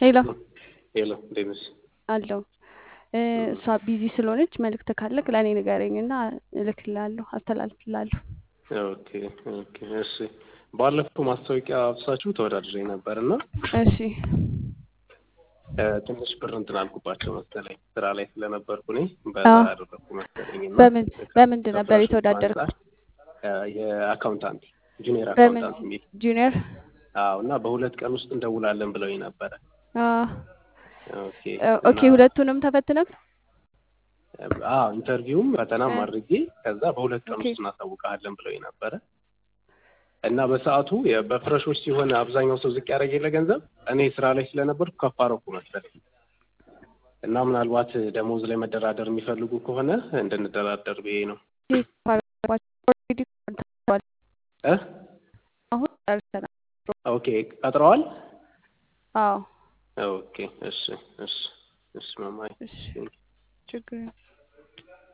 ሄሎ ሄሎ እንዴት ነሽ? አለው እሷ ቢዚ ስለሆነች መልእክት ካለክ ለእኔ ንገረኝ እና እልክልሃለሁ፣ አስተላልፍልሃለሁ። ኦኬ ኦኬ እሺ። ባለፈው ማስታወቂያ አብሳችሁ ተወዳድሬ ነበር እና እሺ ትንሽ ብር እንትን አልኩባቸው መሰለኝ ስራ ላይ ስለነበርኩ እኔ በዛ አዎ። ያደረኩ መሰለኝ እና በምን በምንድን ነበር ከፍራሾች የተወዳደርከው? አንጻር የአካውንታንት ጁኒየር በምን አካውንታንት የሚል ጁኒየር? አዎ እና በሁለት ቀን ውስጥ እንደውላለን ብለውኝ ነበረ። አዎ። ኦኬ ኦኬ እና ሁለቱንም ተፈትነክ? አዎ ኢንተርቪውም ፈተናም እ አድርጌ ከዛ በሁለት ቀን ኦኬ ውስጥ እናሳውቅሃለን ብለውኝ ነበረ እና በሰዓቱ የ- በፍረሾች ሲሆን አብዛኛው ሰው ዝቅ ያደረገ የለ ገንዘብ እኔ ስራ ላይ ስለነበርኩ ከፍ አደረኩ መሰለኝ እና ምናልባት ደሞዝ ላይ መደራደር የሚፈልጉ ከሆነ እንድንደራደር ብዬ ነው ኦልሬዲ ቆርጠዋል። እ አሁን ጨርሰናል። ኦኬ ቀጥረዋል አዎ ኦኬ እሺ እሺ እሺ ማማዬ እሺ ችግር የለም።